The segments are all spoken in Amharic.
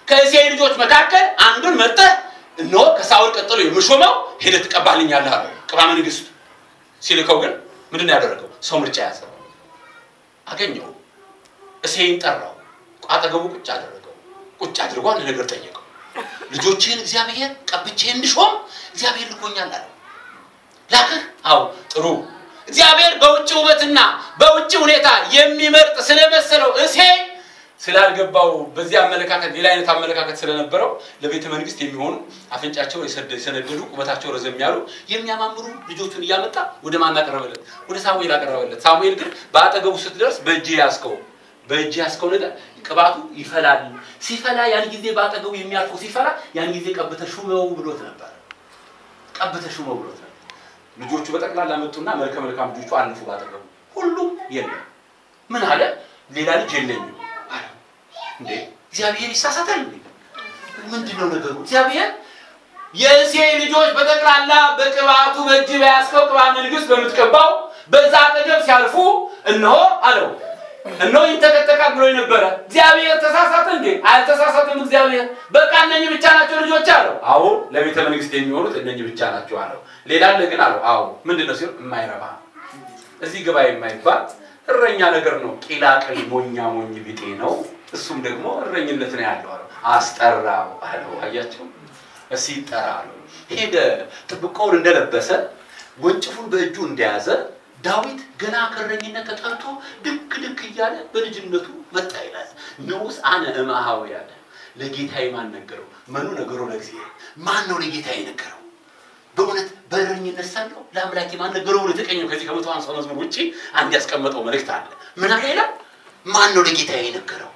ከእሴይ ልጆች መካከል አንዱን መርጠህ እነሆ ከሳውል ቀጥሎ የምሾመው ሄደህ ትቀባልኛለህ አለው። ቅባ መንግስት ሲልከው ግን ምንድን ነው ያደረገው? ሰው ምርጫ ያዘ። አገኘው፣ እሴይን ጠራው፣ አጠገቡ ቁጭ አደረገው። ቁጭ አድርጎ አንድ ነገር ጠየቀው። ልጆችህን እግዚአብሔር ቀብቼ እንድሾም እግዚአብሔር ልኮኛል አለው። ላክህ? አዎ። ጥሩ። እግዚአብሔር በውጭ ውበትና በውጭ ሁኔታ የሚመርጥ ስለመሰለው እሴይ ስላልገባው በዚህ አመለካከት ሌላ አይነት አመለካከት ስለነበረው ለቤተ መንግስት የሚሆኑ አፍንጫቸው የሰደ- የሰነደዱ ቁመታቸው ረዘም ያሉ የሚያማምሩ ልጆቹን እያመጣ ወደ ማን አቀረበለት? ወደ ሳሙኤል አቀረበለት። ሳሙኤል ግን በአጠገቡ ስትደርስ በእጅ ያዝከው በእጅ ያዝከው ነገር ቅባቱ ይፈላል። ሲፈላ ያን ጊዜ በአጠገቡ የሚያልፈው ሲፈላ ያን ጊዜ ቀብተህ ሹመው ብሎት ነበር። ቀብተህ ሹመው ብሎት ነበር። ልጆቹ በጠቅላላ መጡና መልከ መልካም ልጆቹ አለፉ ባጠገቡ። ሁሉም የለም። ምን አለ? ሌላ ልጅ የለኝም አለ። እንዴ እግዚአብሔር ይሳሳታል እንዴ? ምንድን ነው ነገሩ? እግዚአብሔር የእሴይ ልጆች በጠቅላላ በቅባቱ በእጅ በያዝከው ቅባ መንግስት በምትቀባው በዛ አጠገብ ሲያልፉ እነሆ አለው እነሆ ይንተከተካል ብሎ ነበረ። እግዚአብሔር ተሳሳተ እንዴ? አልተሳሳትም። እግዚአብሔር በቃ እነኝህ ብቻ ናቸው ልጆች አለው። አዎ ለቤተ መንግስት የሚሆኑት እነኝህ ብቻ ናቸው አለው። ሌላ አለ ግን አለው። አዎ ምንድን ነው ሲሆን የማይረባ እዚህ ግባ የማይባል እረኛ ነገር ነው። ቂላቅል ሞኛ ሞኝ ቢጤ ነው። እሱም ደግሞ እረኝነት ነው ያለው አለው። አስጠራው አለው። አያቸው እሲ ይጠራ አለው። ሄደ። ጥብቆውን እንደለበሰ ወንጭፉን በእጁ እንደያዘ ዳዊት ገና ከእረኝነት ተጠርቶ ድክ ድክ እያለ በልጅነቱ መጣ ይላል። ንዑስ አነ እምአሃዊ ያለ ለጌታዬ ማን ነገረው? መኑ ነገሮ ለእግዚአብሔር ማን ነው ለጌታዬ ነገረው? በእውነት በእረኝነት ሳለሁ ለአምላኬ ማን ነገረው ብሎ የተቀኘው ከዚህ ከመቶ ሃምሳ መዝሙር ውጭ አንድ ያስቀመጠው መልእክት አለ። ምን አለ ይላል? ማን ነው ለጌታዬ ነገረው?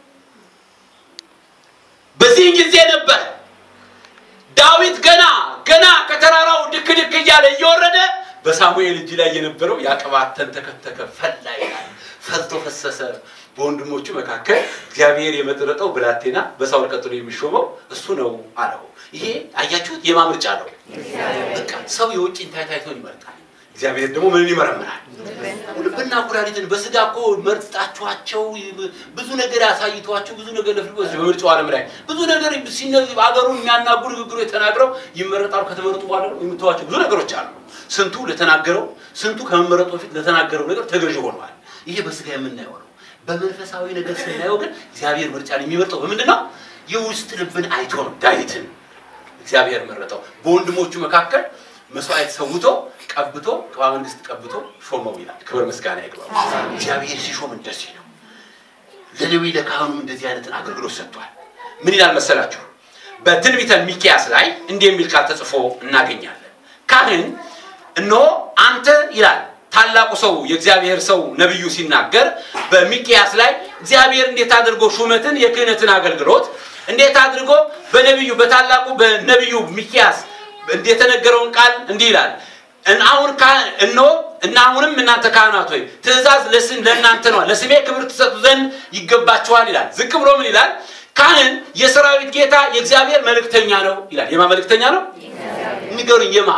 በዚህ ጊዜ ነበር ዳዊት ገና ገና ከተራራው ድክ ድክ እያለ እየወረደ በሳሙኤል እጅ ላይ የነበረው ያ ቅባት ተንተከተከ፣ ፈላ ይላል። ፈልቶ ፈሰሰ። በወንድሞቹ መካከል እግዚአብሔር የመረጠው ብላቴና በሳውል ቀጥሎ የሚሾመው እሱ ነው አለው። ይሄ አያችሁት የማ ምርጫ ነው? በቃ ሰው የውጭን ታይታይቶን ይመርጣል። እግዚአብሔር ደግሞ ምንን ይመረምራል? ልብና ኩላሊትን በስጋ እኮ መርጣችኋቸው ብዙ ነገር ያሳይቷቸው ብዙ ነገር ለፍልጎስ በምርጫው ዓለም ላይ ብዙ ነገር ሲነዚህ አገሩን የሚያናጉ ንግግሮች ተናግረው ይመረጣሉ። ከተመረጡ በኋላ ደግሞ የምትዋቸው ብዙ ነገሮች አሉ። ስንቱ ለተናገረው ስንቱ ከመመረጡ በፊት ለተናገረው ነገር ተገዥ ሆነዋል። ይሄ በስጋ የምናየው ነው። በመንፈሳዊ ነገር ስናየው ግን እግዚአብሔር ምርጫን የሚመርጠው በምንድን ነው? የውስጥ ልብን አይቶ ነው። ዳዊትን እግዚአብሔር መረጠው። በወንድሞቹ መካከል መስዋዕት ሰውቶ ቀብቶ ቅባ መንግስት ቀብቶ ሾመው ይላል። ክብር ምስጋና ይግባው። እግዚአብሔር ሲሾም እንደዚህ ነው። ለሌዊ ለካህኑም እንደዚህ አይነትን አገልግሎት ሰጥቷል። ምን ይላል መሰላችሁ? በትንቢተ ሚክያስ ላይ እንዲህ የሚል ቃል ተጽፎ እናገኛለን። ካህን እነሆ አንተ ይላል ታላቁ ሰው የእግዚአብሔር ሰው ነቢዩ ሲናገር በሚክያስ ላይ እግዚአብሔር እንዴት አድርጎ ሹመትን የክህነትን አገልግሎት እንዴት አድርጎ በነቢዩ በታላቁ በነቢዩ ሚክያስ የተነገረውን ቃል እንዲህ ይላል አሁን እነሆ እና አሁንም እናንተ ካህናት ሆይ ትእዛዝ ለስም ለእናንተ ነው ለስሜ ክብር ትሰጡ ዘንድ ይገባችኋል ይላል። ዝቅ ብሎ ምን ይላል? ካህን የሰራዊት ጌታ የእግዚአብሔር መልእክተኛ ነው ይላል። የማ መልእክተኛ ነው? ንገሩኝ። የማ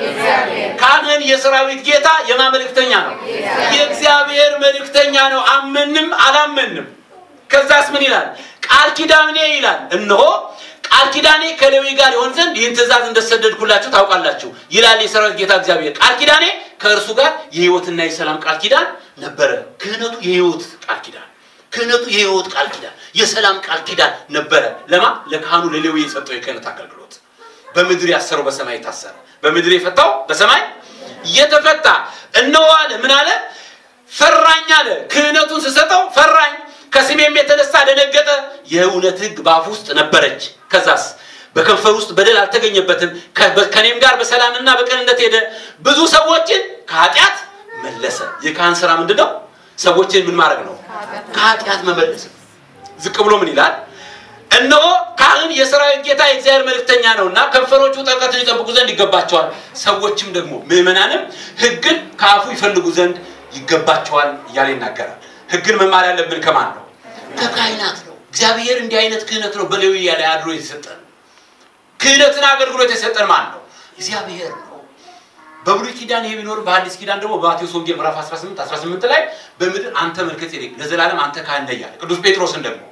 ካህን የሰራዊት ጌታ የማ መልእክተኛ ነው? የእግዚአብሔር መልእክተኛ ነው። አመንም አላመንም። ከዛስ ምን ይላል? ቃል ኪዳኔ ይላል እነሆ ቃል ኪዳኔ ከሌዊ ጋር ይሆን ዘንድ ይህን ትእዛዝ እንደሰደድኩላችሁ ታውቃላችሁ ይላል የሰራዊት ጌታ እግዚአብሔር። ቃል ኪዳኔ ከእርሱ ጋር የህይወትና የሰላም ቃል ኪዳን ነበረ። ክህነቱ የህይወት ቃል ኪዳን ክህነቱ የህይወት ቃል ኪዳን የሰላም ቃል ኪዳን ነበረ። ለማ ለካህኑ ለሌዊ የሰጠው የክህነት አገልግሎት በምድር ያሰረው በሰማይ ታሰረ፣ በምድር የፈታው በሰማይ እየተፈታ እነሆ አለ። ምን አለ? ፈራኝ አለ። ክህነቱን ስሰጠው ፈራኝ ከስሜም የተነሳ ደነገጠ። የእውነት ህግ በአፍ ውስጥ ነበረች። ከዛስ በከንፈር ውስጥ በደል አልተገኘበትም። ከኔም ጋር በሰላምና በቅንነት ሄደ። ብዙ ሰዎችን ከኃጢአት መለሰ። የካህን ስራ ምንድን ነው? ሰዎችን ምን ማድረግ ነው? ከኃጢአት መመለስ። ዝቅ ብሎ ምን ይላል? እነሆ ካህን የሰራዊት ጌታ የእግዚአብሔር መልእክተኛ ነውና ከንፈሮቹ ጥልቀትን ይጠብቁ ዘንድ ይገባቸዋል። ሰዎችም ደግሞ ምዕመናንም ህግን ከአፉ ይፈልጉ ዘንድ ይገባቸዋል እያለ ይናገራል። ህግን መማር ያለብን ከማን ነው? ከካህናት ነው። እግዚአብሔር እንዲህ አይነት ክህነት ነው በሌዊ ላይ አድሮ የተሰጠን። ክህነትን አገልግሎት የሰጠን ማን ነው? እግዚአብሔር ነው። በብሉይ ኪዳን ይሄ ቢኖር በአዲስ ኪዳን ደግሞ በማቴዎስ ወንጌል ምዕራፍ 18 18 ላይ በምድር አንተ መልከ ጼዴቅ ለዘላለም አንተ ካህን ነህ እያለ ቅዱስ ጴጥሮስን ደግሞ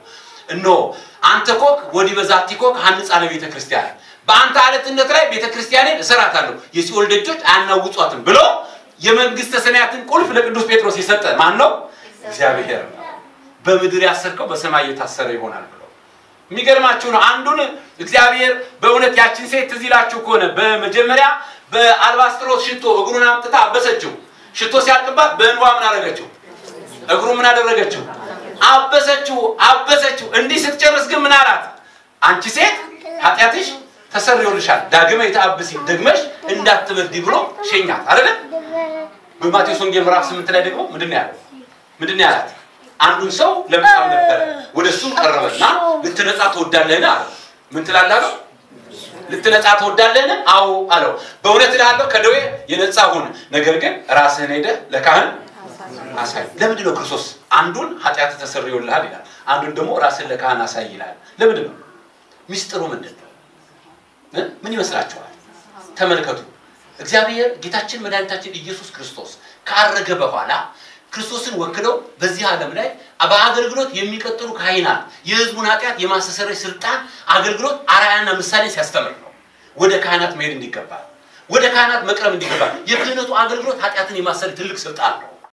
እነሆ አንተ ኮክ ወዲህ በዛቲ ኮክ ሀንጻ ለቤተ ክርስቲያን በአንተ አለትነት ላይ ቤተ ክርስቲያኔን እሰራታለሁ የሲኦል ደጆች አያናውጧትም ብሎ የመንግስተ ሰማያትን ቁልፍ ለቅዱስ ጴጥሮስ የሰጠ ማን ነው? እግዚአብሔር ነው። በምድር ያሰርከው በሰማይ የታሰረ ይሆናል ብሎ የሚገርማችሁ ነው። አንዱን እግዚአብሔር በእውነት ያችን ሴት ትዝ ይላችሁ ከሆነ በመጀመሪያ በአልባስጥሮስ ሽቶ እግሩን አምጥታ አበሰችው። ሽቶ ሲያልቅባት በእንባ ምን አደረገችው? እግሩ ምን አደረገችው? አበሰችው፣ አበሰችው። እንዲህ ስትጨርስ ግን ምን አላት? አንቺ ሴት ኃጢአትሽ ተሰርዮልሻል፣ ዳግመ የተአብሲ ደግመሽ እንዳትበዲ ብሎ ሸኛት አይደለም። በማቴዎስ ወንጌል ምዕራፍ ስምንት ላይ ደግሞ ምንድን ነው ያለው? ምንድን ነው ያላት? አንዱን ሰው ለምጻም ነበረ፣ ወደ እሱም ቀረበና ልትነጻ ትወዳለህን አለው። ምን ትላለህ አለው። ልትነጻ ትወዳለህን? አዎ አለው። በእውነት እልሃለሁ ከደዌ የነጻ ሁን፣ ነገር ግን ራስህን ሄደህ ለካህን አሳይ። ለምንድን ነው ክርስቶስ አንዱን ኃጢአት ተሰርዮልሃል ይላል፣ አንዱን ደግሞ ራስህን ለካህን አሳይ ይላል? ለምንድን ነው? ሚስጥሩ ምንድን ነው? ምን ይመስላችኋል? ተመልከቱ። እግዚአብሔር ጌታችን መድኃኒታችን ኢየሱስ ክርስቶስ ካረገ በኋላ ክርስቶስን ወክለው በዚህ ዓለም ላይ በአገልግሎት የሚቀጥሉ ካህናት የሕዝቡን ኃጢአት የማስተሰረይ ስልጣን አገልግሎት አርአያና ምሳሌ ሲያስተምር ነው። ወደ ካህናት መሄድ እንዲገባ፣ ወደ ካህናት መቅረብ እንዲገባ። የክህነቱ አገልግሎት ኃጢአትን የማሰሪ ትልቅ ስልጣን ነው።